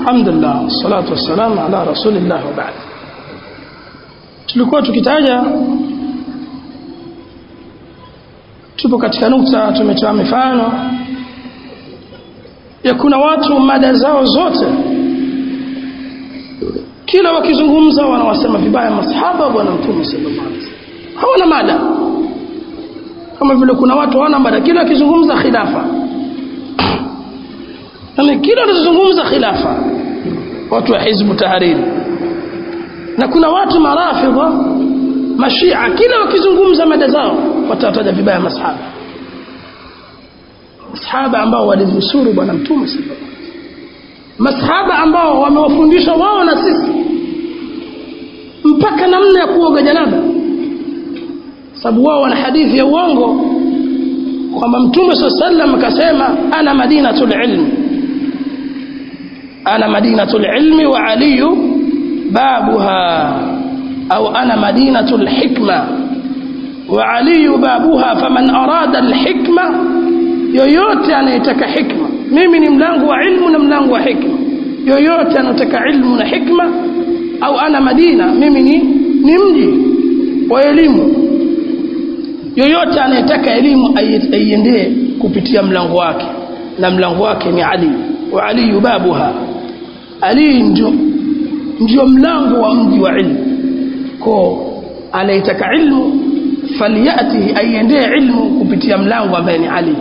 alhamdulillah salatu wassalamu ala rasulillah wa ba'd tulikuwa tukitaja tupo katika nukta tumetoa mifano ya kuna watu mada zao zote kila wakizungumza wanawasema vibaya masahaba wa bwana mtume sallallahu alaihi wasallam hawana mada kama vile kuna watu hawana mada kila wakizungumza khilafa yani kila wanazungumza khilafa watu wa hizbu tahariri na kuna watu marafidha mashia kila wakizungumza mada zao watataja vibaya masahaba masahaba ambao walimnusuru bwana mtume sallallahu alaihi wasallam masahaba ambao wamewafundisha wao na sisi mpaka namna ya kuoga janaba sababu wao wana hadithi ya uongo kwamba mtume saa sallam akasema ana madinatul ilmi ana madinatul ilmi wa aliyu babuha au ana madinatul hikma wa aliyu babuha faman arada alhikma yoyote anayetaka hikma mimi ni mlango wa ilmu na mlango wa hikma yoyote anataka ilmu na hikma au ana madina mimi ni ni mji wa elimu yoyote anayetaka elimu aiendee kupitia mlango wake na mlango wake ni Ali wa Ali babuha Ali ndio ndio mlango wa mji wa ilmu ko anayetaka ilmu falyatihi aiendee ilmu kupitia mlango ambaye ni Ali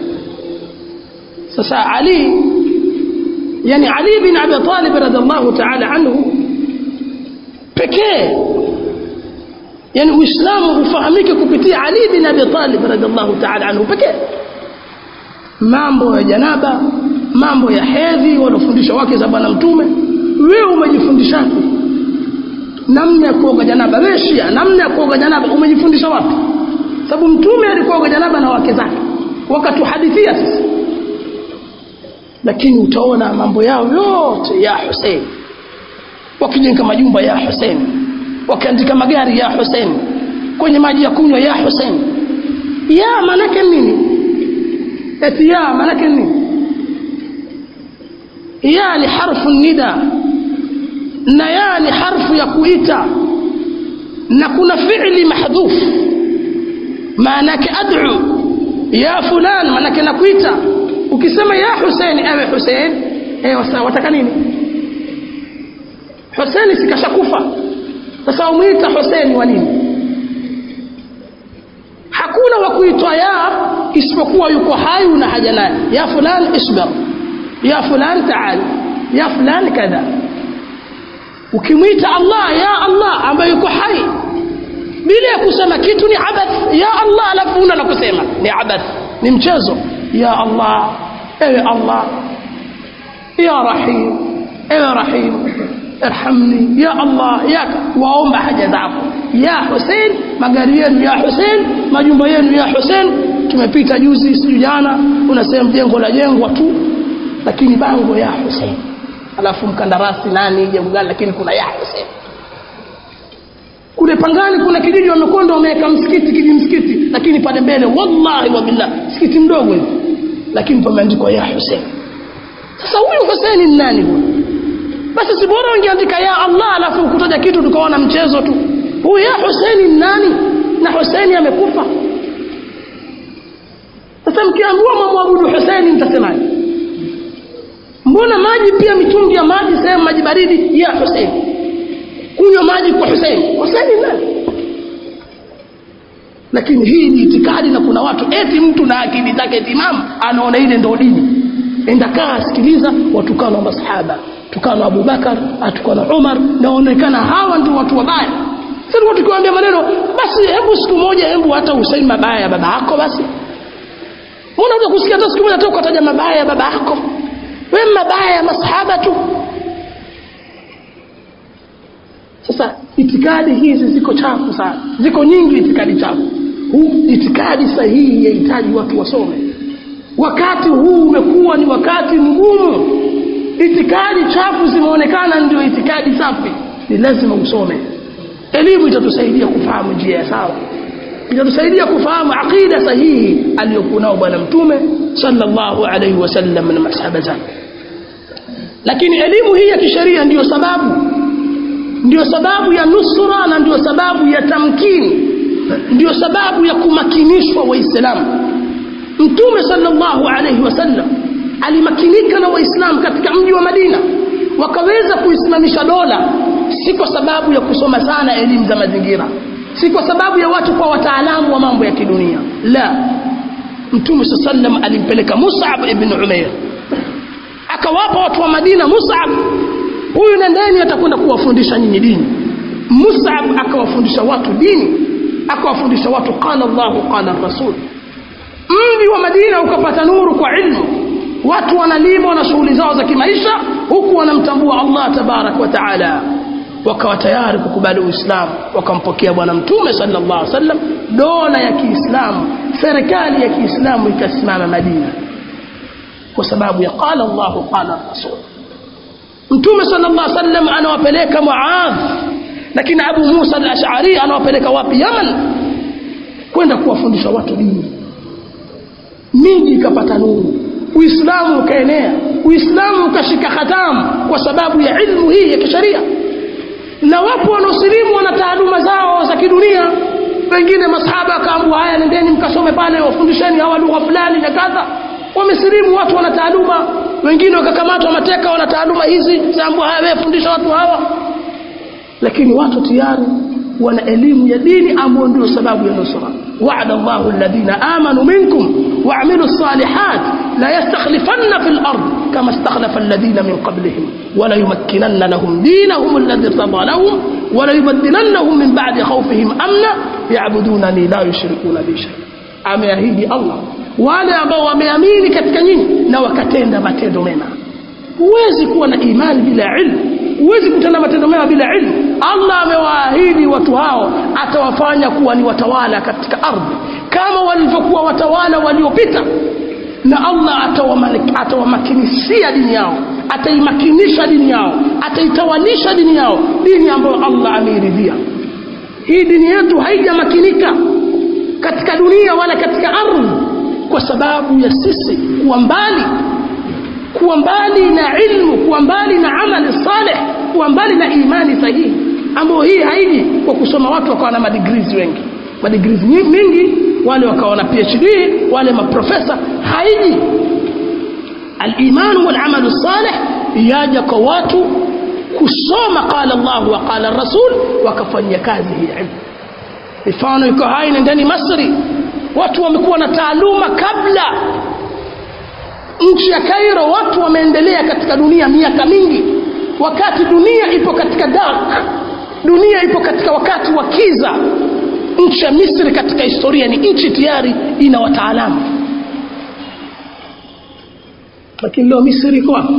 sasa Ali yani Ali bin Abi Talib radhiallahu ta'ala anhu pekee yani uislamu ufahamike kupitia Ali bin Abi Talib radhiallahu ta'ala anhu pekee mambo ya janaba mambo ya hedhi walofundisha wake za bwana mtume wewe umejifundishaje namna ya kuoga janaba wewe shia namna ya kuoga janaba umejifundisha wapi sababu mtume alikuoga janaba na wake zake wakatuhadithia sisi lakini utaona mambo yao yote ya Hussein wakijenga majumba ya Hussein wakiandika magari ya Hussein kwenye maji ya kunywa ya Hussein ya manake nini eti ya manake nini ya ni harfu nida na ya ni harfu ya kuita na kuna fi'li mahdhuf maanake ad'u ya fulan maanake nakuita ukisema ya Hussein ewe Hussein eh wataka nini Hussein sikashakufa sasa umuita Hussein wa nini hakuna wa kuitwa ya isipokuwa yuko hai una haja naye ya fulan isbir ya fulan taal ya fulan kadha ukimwita Allah ya Allah ambaye yuko hai bila ya kusema kitu ni abath ya Allah alafu una la kusema ni abath ni mchezo ya Allah ewe Allah ya Rahim ewe Rahim irhamni ya Allah ya waomba haja zako ya Hussein magari yenu ya Hussein majumba yenu ya Hussein tumepita juzi siju jana unasema jengo la jengwa tu lakini bango ya Hussein alafu mkandarasi nani jengo gani lakini kuna ya Hussein kule pangani kuna kijiji wamekonda wameweka msikiti kiji msikiti lakini pale mbele wallahi wa billah msikiti mdogo hivi lakini pameandikwa ya Hussein sasa huyu Hussein ni nani huyu basi si bora ungeandika ya Allah alafu ukutaja kitu tukaona mchezo tu huyu ya Hussein ni nani na Hussein amekufa sasa mkiambiwa mamwabudu Hussein mtasemaje mbona maji pia mitungi ya maji sehemu maji baridi ya Hussein kunywa maji kwa Hussein Hussein ni nani lakini hii ni itikadi na kuna watu eti mtu na akili zake timamu anaona ile ndio dini enda kaa sikiliza watukana wa masahaba tukana Abu Bakar atukana Umar naonekana hawa ndio watu wabaya sasa tukiwaambia maneno basi hebu siku moja hebu hata useme mabaya ya baba yako basi mbona unaweza kusikia hata siku moja tu ukataja mabaya ya baba yako wewe mabaya ya masahaba tu sasa itikadi hizi ziko chafu sana ziko nyingi itikadi chafu huu itikadi sahihi yahitaji watu wasome wakati huu umekuwa ni wakati mgumu itikadi chafu zimeonekana ndio itikadi safi ni lazima usome elimu itatusaidia kufahamu njia ya sawa itatusaidia kufahamu aqida sahihi aliyokuwa nao bwana mtume sallallahu alaihi wasallam na masahaba zake lakini elimu hii ya kisheria ndiyo sababu ndiyo sababu ya nusra na ndiyo sababu ya tamkini ndiyo sababu ya kumakinishwa waislamu mtume sallallahu alaihi wasallam alimakinika na waislamu katika mji wa madina wakaweza kuisimamisha dola si kwa sababu ya kusoma sana elimu za mazingira si kwa sababu ya watu kwa wataalamu wa mambo ya kidunia la mtume saa sallam alimpeleka musab ibn umair akawapa watu wa madina musab huyu nendeni atakwenda kuwafundisha nyinyi dini musab akawafundisha watu dini akawafundisha watu qala llahu qala rasul mji wa madina ukapata nuru kwa ilmu watu wanalima na shughuli zao za kimaisha huku wanamtambua allah tabarak wa taala wakawa tayari kukubali uislamu wakampokea bwana mtume sallallahu alaihi wasallam dola ya kiislamu serikali ya kiislamu ikasimama madina kwa sababu ya qala llahu qala rasul mtume sallallahu alaihi wasallam anawapeleka muadh lakini abu musa al-ash'ari anawapeleka wapi yaman kwenda kuwafundisha watu dini miji ikapata nuru uislamu ukaenea uislamu ukashika hatamu kwa sababu ya ilmu hii ya kisheria na wapo wanaosilimu wana taaluma zao za kidunia wengine masahaba akaambua haya nendeni mkasome pale wafundisheni hawa lugha fulani na kadha wamesilimu watu wana taaluma wengine wakakamatwa mateka wana taaluma hizi zaambua haya wewe fundisha watu hawa lakini watu tayari wana elimu ya dini ambayo ndio sababu ya nusra وعد الله الذين آمنوا منكم وعملوا الصالحات لا يستخلفن في الأرض كما استخلف الذين من قبلهم ولا يمكنن لهم دينهم الذي ارتضى لهم ولا يبدلنهم من بعد خوفهم أمنا يعبدونني لا يشركون بي شيئا ameahidi allah wale ambao wameamini katika nyinyi na wakatenda matendo mema huwezi kuwa na imani bila ilmu huwezi kutenda matendo mema bila ilmu allah amewaahidi watu hao atawafanya kuwa ni watawala katika ardhi kama walivyokuwa watawala waliopita na allah atawamakinisia dini yao ataimakinisha dini yao ataitawalisha dini yao dini ambayo allah ameiridhia hii dini yetu haijamakinika katika dunia wala katika ardhi kwa sababu ya sisi kuwa mbali kuwa mbali na ilmu kuwa mbali na amali saleh kuwa mbali na imani sahihi ambayo hii haiji kwa kusoma watu wakawa na madigrizi wengi madigrizi mingi wale wakawa na phd wale maprofesa haiji alimanu walamalu saleh yaja kwa watu kusoma qala llahu wa qala rasul wakafanyia kazi hii ilmu mifano iko hai nendeni masri watu wamekuwa na taaluma kabla nchi ya kairo watu wameendelea katika dunia miaka mingi wakati dunia ipo katika dark dunia ipo katika wakati wa kiza nchi ya misri katika historia ni nchi tayari ina wataalamu lakini leo misri iko wapi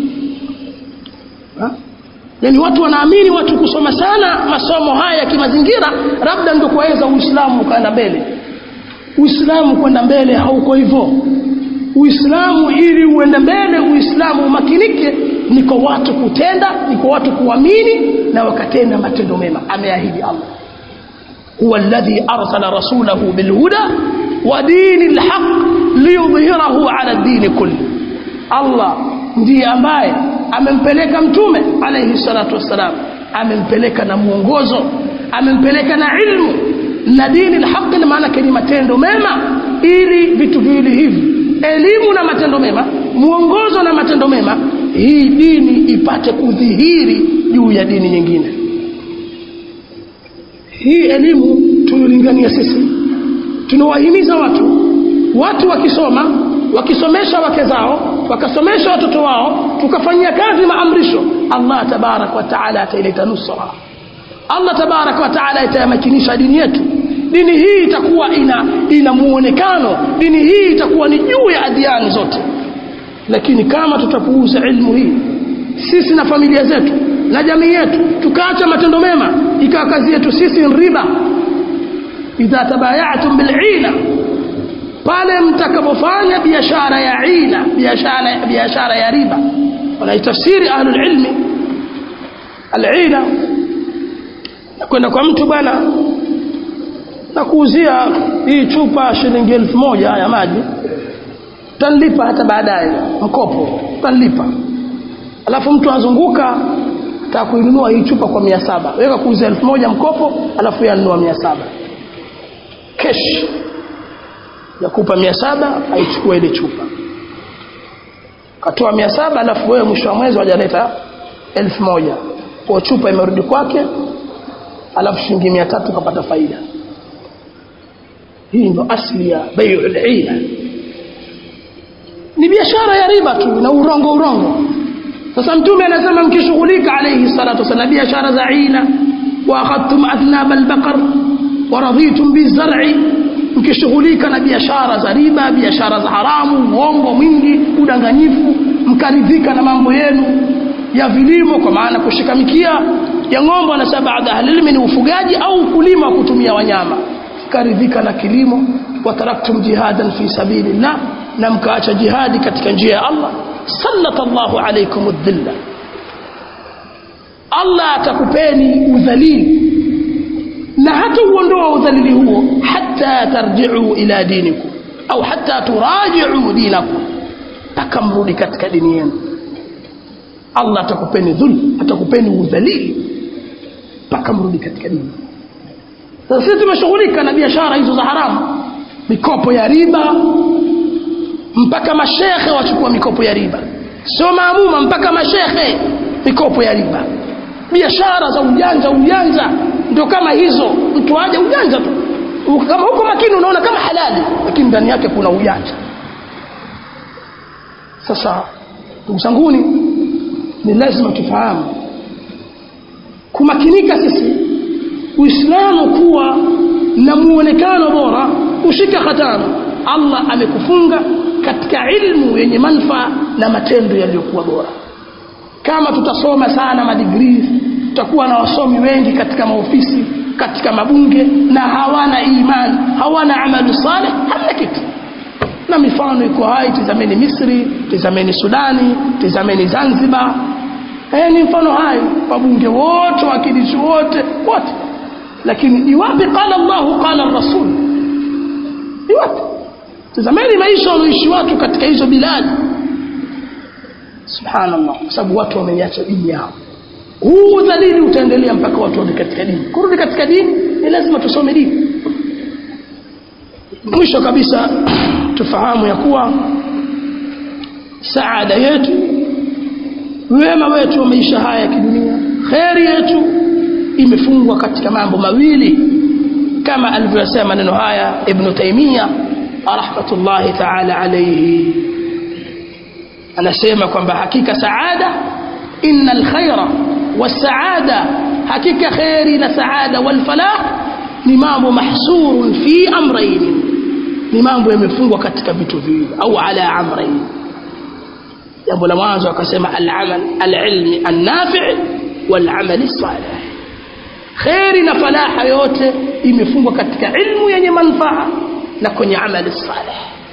yaani watu wanaamini watu kusoma sana masomo haya ya kimazingira labda ndio kuweza uislamu ukaenda mbele uislamu kwenda mbele hauko hivyo uislamu ili uende mbele uislamu umakinike ni kwa watu kutenda ni kwa watu kuamini na wakatenda matendo mema ameahidi allah huwa alladhi arsala rasulahu bilhuda wa dini lhaq liyudhhirahu ala dini kulli allah ndiye ambaye amempeleka mtume alayhi salatu wassalam amempeleka na mwongozo amempeleka na ilmu na dini lhaqi na maana ni matendo mema ili vitu viwili hivi elimu na matendo mema mwongozo na matendo mema hii dini ipate kudhihiri juu ya dini nyingine hii elimu tuilingania sisi tunawahimiza watu watu wakisoma wakisomesha wake zao wakasomesha watoto wao tukafanyia kazi maamrisho allah tabarak wa taala ataileta nusra allah tabarak wa taala itayamakinisha dini yetu dini hii itakuwa ina ina muonekano dini hii itakuwa ni juu ya adhiani zote lakini kama tutapuuza ilmu hii sisi na familia zetu na jamii yetu tukaacha matendo mema ikawa kazi yetu sisi ni riba idha tabayatum bil'ina pale mtakapofanya biashara ya ina biashara biashara ya riba wanaitafsiri ahlul ilmi al-ina kwenda kwa mtu bwana na kuuzia hii chupa shilingi elfu moja ya maji tanlipa hata baadaye mkopo tanlipa alafu mtu azunguka taka kuinunua hii chupa kwa mia saba weka kuuza elfu moja mkopo alafu yanunua mia saba kesh yakupa mia saba aichukua ile chupa katoa mia saba alafu wewe mwisho wa mwezi wajaleta elfu moja kwa chupa imerudi kwake alafu shilingi mia tatu kapata faida hii ndo asli ya baiu lila ni biashara ya riba tu na urongo urongo sasa mtume anasema mkishughulika alayhi salatu wasallam biashara za ina wa akhadtum athnab albaqar wa raditum bizar'i mkishughulika na biashara za riba biashara za haramu uongo mwingi udanganyifu mkaridhika na mambo yenu ya vilimo kwa maana kushika mikia ya ng'ombe na baadhi ahlilmi ni ufugaji au ukulima wa kutumia wanyama mkaridhika na kilimo wataraktum jihadan fi sabilillah na mkaacha jihadi katika njia ya Allah sallata Allahu alaykum adh-dhilla Allah atakupeni udhalili na hata uondoa udhalili huo hata tarji'u ila dinikum au hata turaji'u dinakum takamrudi katika dini yenu Allah atakupeni dhul atakupeni udhalili mpaka mrudi katika dini sasa sisi tumeshughulika na biashara hizo za haramu mikopo ya riba mpaka mashekhe wachukua mikopo ya riba sio maamuma mpaka mashekhe mikopo ya riba biashara za ujanja ujanja ndio kama hizo mtu aje ujanja tu kama huko makini unaona kama halali lakini ndani yake kuna ujanja sasa ndugu zanguni ni lazima tufahamu kumakinika sisi uislamu kuwa na muonekano bora ushika hatamu allah amekufunga katika ilmu yenye manfaa na matendo yaliyokuwa bora kama tutasoma sana madigrii tutakuwa na wasomi wengi katika maofisi katika mabunge na hawana imani hawana amalu saleh hamna kitu na mifano iko hai tizameni misri tizameni sudani tizameni zanzibar eh, ni mfano hai wabunge wote wakilishi wote wote lakini iwapi qala llahu qala rasul iwapi tazameni maisha wanaoishi watu katika hizo biladi subhanallah kwa sababu watu wameiacha dini yao huu udhalili utaendelea mpaka watu warudi katika dini kurudi katika dini ni lazima tusome dini mwisho kabisa tufahamu ya kuwa saada yetu wema wetu wa maisha haya ya kidunia kheri yetu imefungwa katika mambo mawili kama alivyosema maneno haya ibn taimia rahmatullahi taala alayhi anasema kwamba hakika saada inna alkhaira wasaada hakika kheri na saada walfalah ni mambo mahsurun fi amrayn ni mambo yamefungwa katika vitu viwili au ala amrayn jambo la mwanzo akasema al-amal al-ilmi an-nafi' wal-amal salih khairi na falaha yote imefungwa katika ilmu yenye manufaa na kwenye amali salih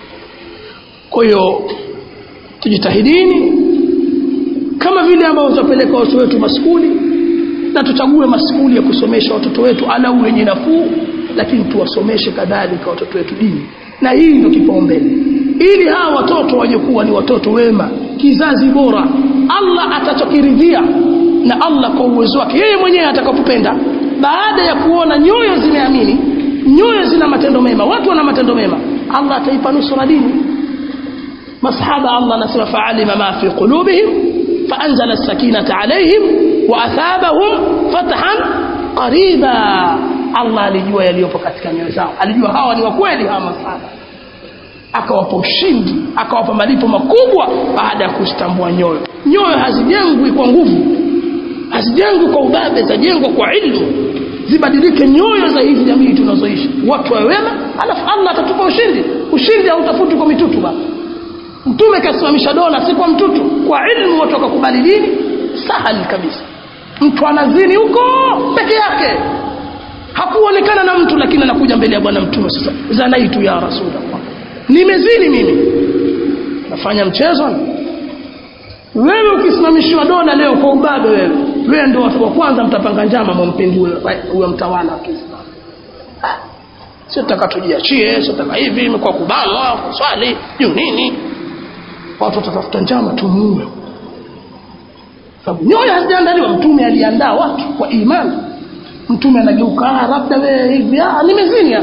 kwa hiyo tujitahidini kama vile ambavyo tutapeleka watoto wetu maskuli na tuchague maskuli ya kusomesha watoto wetu alau wenye nafuu lakini tuwasomeshe kadhalika watoto wetu dini na hii ndio kipaumbele ili hawa watoto waje kuwa ni watoto wema kizazi bora Allah atachokiridhia na Allah kwa uwezo wake yeye mwenyewe atakapopenda baada ya kuona nyoyo zimeamini nyoyo zina matendo mema watu wana matendo mema Allah ataipa nusura dini masahaba Allah anasema fa'alima ma fi qulubihim فأنزل السكينة عليهم وأثابهم فتحا قريبا Allah alijua yaliyopo katika nyoyo zao alijua hawa ni wakweli hawa masahaba akawapa ushindi akawapa malipo makubwa baada ya kustambua nyoyo nyoyo hazijengwi kwa nguvu hazijengwi kwa ubabe zajengwa kwa ilmu zibadilike nyoyo za hizi jamii tunazoishi watu wawe wema alafu Allah atatupa ushindi ushindi hautafuti kwa mitutu baba mtume kasimamisha dola si kwa mtutu kwa ilmu watu wakakubali dini sahali kabisa mtu anazini huko peke yake hakuonekana na mtu lakini anakuja mbele ya bwana mtume sasa zanaitu ya rasulullah nimezini mimi nafanya mchezo wewe ukisimamishiwa dola leo kwa ubabe wewe wewe ndio watu wa kwanza mtapanga njama mumpindue huyo mtawala wa Kiislamu sio taka tujiachie sio taka hivi imekuwa kubanwa kuswali juu nini watu watatafuta njama tumuue sababu nyoyo hazijaandaliwa mtume aliandaa watu kwa imani mtume anageuka ah labda wewe hivi ah nimezini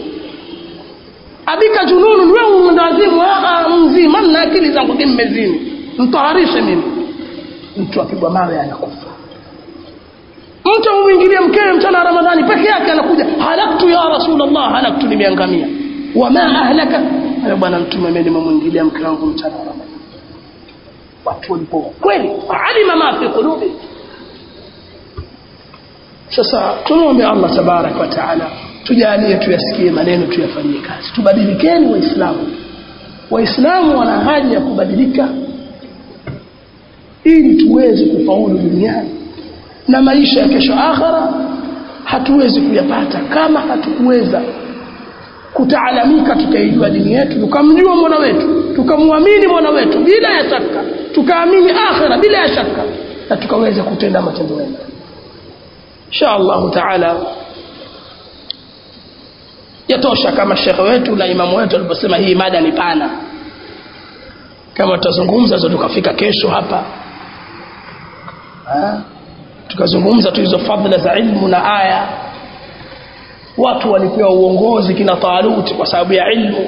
abika jununu wewe mwendawazimu ah mzima na akili zangu mmezini mtaharishe mimi mtu apigwa mawe anakufa mtu amwingilie mkewe mchana wa ramadhani peke yake anakuja halaktu ya rasulullah halaktu nimeangamia wama ahlaka ayo bwana mtume mimi nimemwingilia mke wangu mchana wa ramadhani watu walipo kweli alima ma fi qulubi sasa tumwombe Allah tabarak wa taala tujalie tuyasikie maneno tuyafanyie kazi tubadilikeni waislamu waislamu wana haja ya kubadilika ili tuweze kufaulu duniani na maisha ya kesho akhara hatuwezi kuyapata kama hatukuweza kutaalamika tukaijua dini yetu tukamjua mwana wetu tukamwamini mwana wetu bila ya shaka tukaamini akhira bila ya shaka na tukaweza kutenda matendo mema insha Allah taala yatosha kama shekhe wetu na imamu wetu aliposema hii mada ni pana kama tutazungumza zo tukafika kesho hapa ha? tukazungumza tu hizo fadhila za ilmu na aya watu walipewa uongozi kina Talut kwa sababu ya ilmu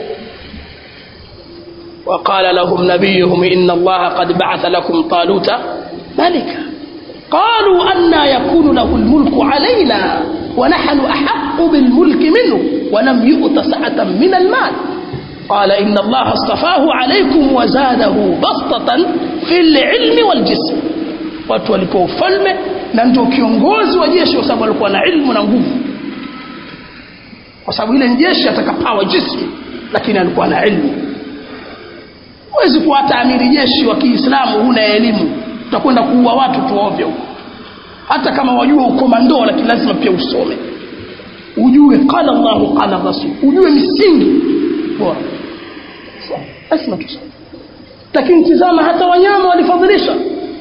وقال لهم نبيهم إن الله قد بعث لكم طالوت ملكا قالوا أنا يكون له الملك علينا ونحن أحق بالملك منه ولم يؤت سعة من المال قال إن الله اصطفاه عليكم وزاده بسطة في العلم والجسم watu walipewa ufalme na ndio kiongozi wa jeshi kwa sababu alikuwa na ilmu na nguvu kwa sababu ile jeshi atakapawa jismu lakini alikuwa na ilmu huwezi kuwa hata amiri jeshi wa Kiislamu huna elimu utakwenda kuua watu tu ovyo hata kama wajua ukomando lakini lazima pia usome ujue qala Allah qala Rasul ujue misingi bora lazima tusome lakini tizama hata wanyama walifadhilisha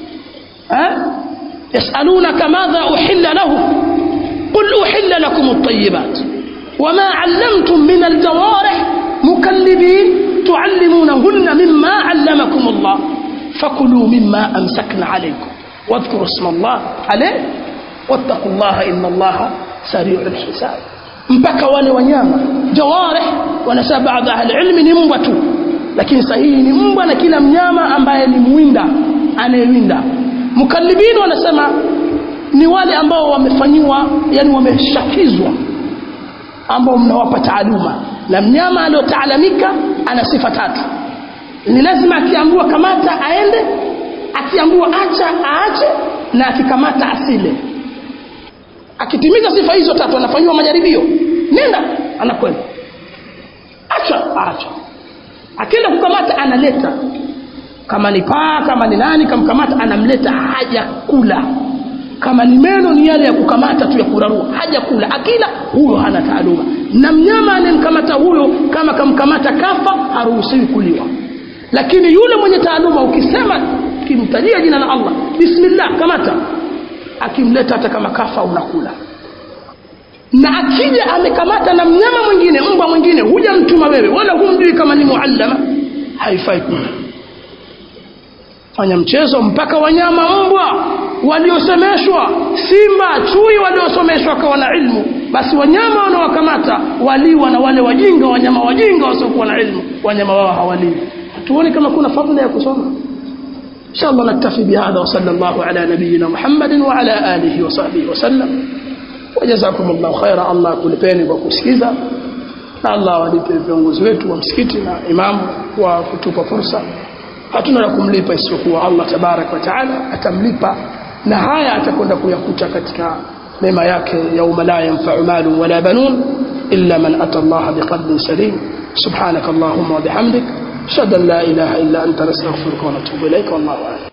يسألونك ماذا أحل لهم قل أحل لكم الطيبات وما علمتم من الجوارح مكلبين تعلمونهن مما علمكم الله فكلوا مما أمسكن عليكم واذكروا اسم الله عليه واتقوا الله إن الله سريع الحساب mpaka wale wanyama jawarih wanasema baadhi ya ahli ni mbwa tu lakini sahihi ni mbwa na kila mnyama ambaye ni mwinda anayewinda mukallibin wanasema ni wale ambao wamefanyiwa yani wameshakizwa ambao mnawapa taaluma na mnyama aliyotaalamika ana sifa tatu ni lazima akiambiwa kamata aende akiambiwa acha aache na akikamata asile akitimiza sifa hizo tatu anafanyiwa majaribio nenda anakwenda acha acha akienda kukamata analeta kama ni paa kama ni nani kamkamata anamleta haja kula kama ni meno ni yale ya kukamata tu ya kurarua haja kula akila huyo hana taaluma na mnyama anemkamata huyo kama kamkamata kafa haruhusiwi kuliwa lakini yule mwenye taaluma ukisema kimtajia jina la Allah bismillah kamata akimleta hata kama kafa unakula na akija amekamata na mnyama mwingine mbwa mwingine huja mtuma wewe wala humjui kama ni muallama haifai kula fanya mchezo mpaka wanyama mbwa waliosemeshwa simba chui waliosomeshwa kawa na ilmu basi wanyama wanaowakamata waliwa na wale wajinga wanyama wajinga wasiokuwa na ilmu wanyama wao hawaliwi tuone kama kuna fadhila ya kusoma إن شاء الله نكتفي بهذا وصلى الله على نبينا محمد وعلى آله وصحبه وسلم وجزاكم الله خيرا الله kulipeni kwa kusikiza na Allah walipe viongozi wetu wa msikiti na imamu kwa kutupa fursa hatuna la kumlipa isipokuwa Allah tabarak wa taala atamlipa na haya atakwenda kuyakuta katika mema yake yauma la yanfa'u malu wala banun illa man ata Allah biqalbin salim subhanak allahumma wa bihamdik ashhadu an la ilaha illa anta nastaghfiruka wa natubu ilayka wallahu a'lam